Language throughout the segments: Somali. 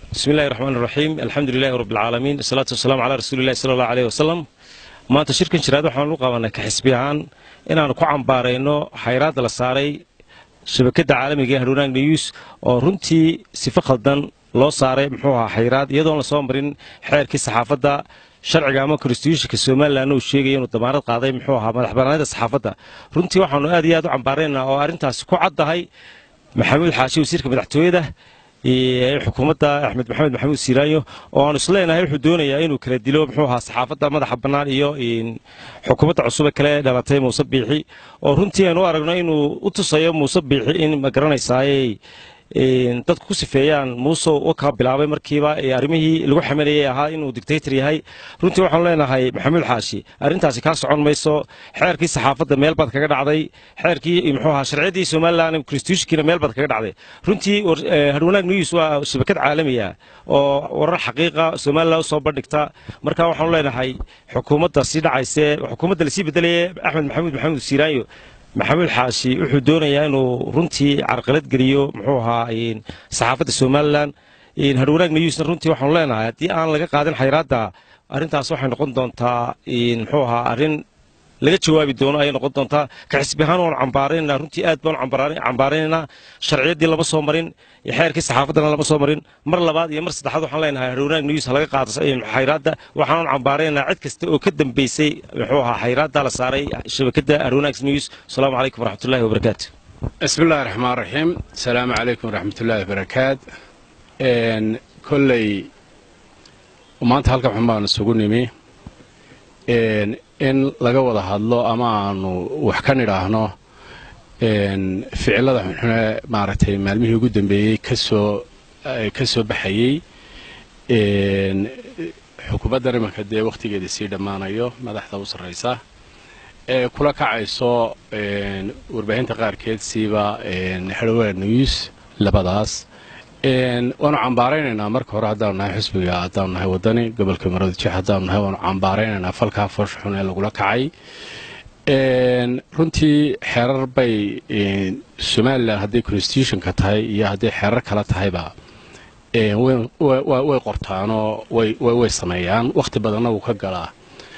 bismi illahi raxmaan iraxiim alxamdu lilahi rabbilcaalamiin asalaatu wasalaamu calaa rasuulillahi sala allahu aleyh wasalam maanta shirkan jiraad waxaan u qabanay ka xisbi ahaan inaannu ku cambaarayno xayraadda la saaray shabakadda caalamiga ee hadhownaag news oo runtii sifo khaldan loo saaray muxuu ahaa xayraad iyadoon lasoo marin xeerkii saxaafadda sharciga ama konstitutionka somalilan uu sheegaya inuu damaanad qaaday muxuu ahaa madax bannaanida saxaafadda runtii waxaannu aad iyo aad u cambaaraynaa oo arrintaasi ku caddahay maxamuud xaashi wasiirka madaxtooyada xukuumadda axmed maxamed maxamuud siiraayo oo aanu isleenahay wuxuu doonayaa inuu kala dilo muxuu ahaa saxaafadda madaxa bannaan iyo xukuumadda cusube kale dhalatay muuse biixi oo runtii aynu u aragno inuu u tusayo muuse biixi in ma garanaysaaye dadku ku sifeeyaan muuse u ka bilaabay markiiba arrimihii lagu xamanayay ahaa inuu dictator yahay runtii waxaanu leenahay maxamuud xaashi arrintaasi kaa socon mayso xeerkii saxaafadda meel baad kaga dhacday xeerkii muxuu ahaa sharciyadii somalilan constitutionkiina meel baad kaga dhacday runtii hadhwanaag news waa shabakad caalamiya oo warar xaqiiqa somalilan usoo bandhigta marka waxaanu leenahay xukuumadda sii dhacayse xukuumadda lasii bedelaya axmed maxamuud maxamuud siiraanyo maxamuud xaashi wuxuu doonayaa inuu runtii carqalad geliyo muxuu ahaa saxaafadda somalilan hadhwanaag newsna runtii waxaanu leenahay haddii aan laga qaadin xayraadda arrintaas waxay noqon doontaa muxuu ahaa arrin laga jawaabi doono ayay noqon doontaa ka xisbi ahaan waanu cambaaraynana runtii aad baanu cambaaraynaynaa sharciyaddii lama soo marin xeerkii saxaafaddana lama soo marin mar labaad iyo mar saddexaad waxaan leenahay hadhownaag news ha laga qaado xayraadda waxaanu cambaaraynaa cid kasta oo ka dambeysay muxuu ahaa xayraadda la saaray shabakadda hadhownaag news asalaamu calaykum waraxmatullahi wabarakaatu bismi illahi raxmaan raxiim asalaamu calaykum waraxmatullahi wabarakaat kolley maanta halkan xun baanu isugu nimi in laga wada hadlo ama aanu wax ka nidhaahno ficilada xunxune maaragtay maalmihii ugu dambeeyey kasoo ka soo baxayey xukuumaddan imanka dee wakhtigeeda sii dhammaanayo madaxda u sarraysa ee kula kacayso warbaahinta qaarkeed siiba hadhowaa news labadaas waanu cambaaraynaynaa marka hore haddaanu nahay xusbiga haddaanu nahay waddani gobolka maroodijeex haddaanu nahay waanu cambaaraynaynaa falkaa foosha xun ee lagula kacay runtii xeerar bay somalilan hadday constitutionka tahay iyo hadday xeerar kale tahayba way qortaanoo way sameeyaan wakhti badanna wuu ka galaa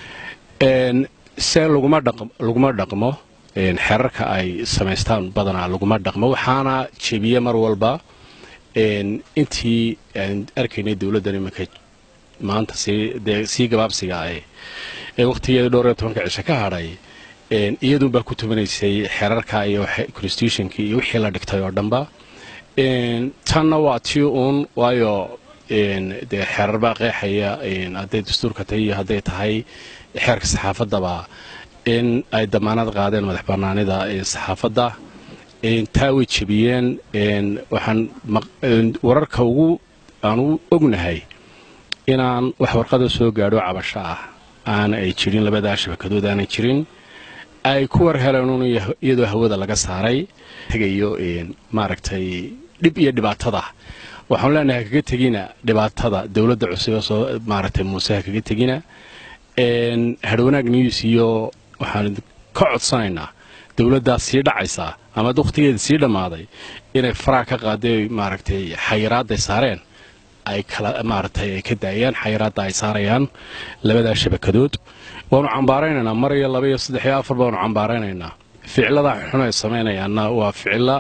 se laguma dhaqmo xeerarka ay samaystaan badanaa laguma dhaqmo waxaana jebiye mar walba intii aan arkaynay dowladdan iminka maanta sii gabaabsiga ah ee wakhtigeeda dhowr iyo tobanka cisho ka hadhay iyadunbaa ku tumanaysay xeerarka iyo constitutionkii iyo wixii la dhigtay oo dhanba tanna waa tii uun waayo dee xeerar baa qeexaya hadday dastuurka tahay iyo hadday tahay xeerka saxaafaddaba in ay damaanad qaadeen madax bannaanida saxaafadda taa way jebiyeen waxaan wararka ugu aan u ognahay inaan wax warqada soo gaadho cabasho ah aana ay jirin labadaa shabakadood aanay jirin ay ku war heleen un iyadoo hawada laga saaray tegayo maaragtay dhib iyo dhibaatada waxaanu leenahay hakaga tegina dhibaatada dowladda cusub ee soo maaragtay muuse hakaga tegina hadhownaag news iyo waxaan ka codsanaynaa dowladdaas sii dhacaysaa ama wakhtigeeda sii dhammaaday inay faraha ka qaaday maaragtay xayiraadday saareen ay kala maaragtay ay ka daayaan xayiraadda ay saarayaan labadaa shabakadood waanu cambaaraynaynaa mar iyo laba iyo saddex iyo afar baanu cambaaraynaynaa ficilada xun ay samaynayaanna waa ficilo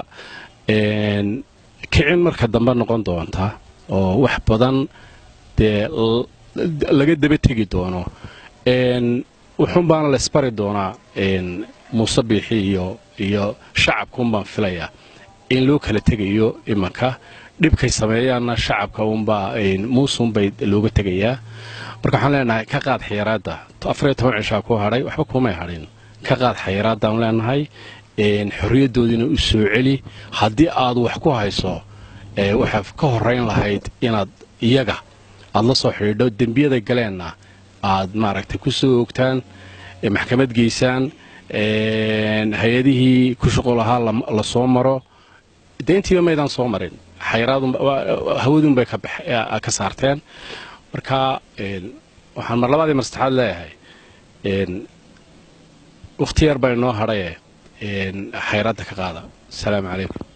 kicin marka dambe noqon doonta oo wax badan dee laga daba tegi doono wuxuun baana laysbari doonaa muuse biixi iyo iyo shacabka un baan filayaa in loo kala tegayo imanka dhibkay sameeyaanna shacabka unbaa muusunbay looga tegayaa marka waxaan leenahay ka qaad xayiraadda afariyo toban cishaa ku hadhay waxba kumay hadhin ka qaad xayiraaddaanu leenahay xorriyaddoodiina u soo celi haddii aad wax ku hayso waxaad ka horrayn lahayd inaad iyaga aad la soo xidhiidho dembiyaday galeenna aad maaragtay ku soo ogtaan maxkamad geysaan hay-adihii ku shuqul ahaa la soo maro deyntiiba maydaan soo marin hawadunbay ka saarteen marka waxaan mar labaadii mar saddexaad leeyahay wakhti yar baa inoo hadhaye xayraadda ka qaada asalaamu calaykum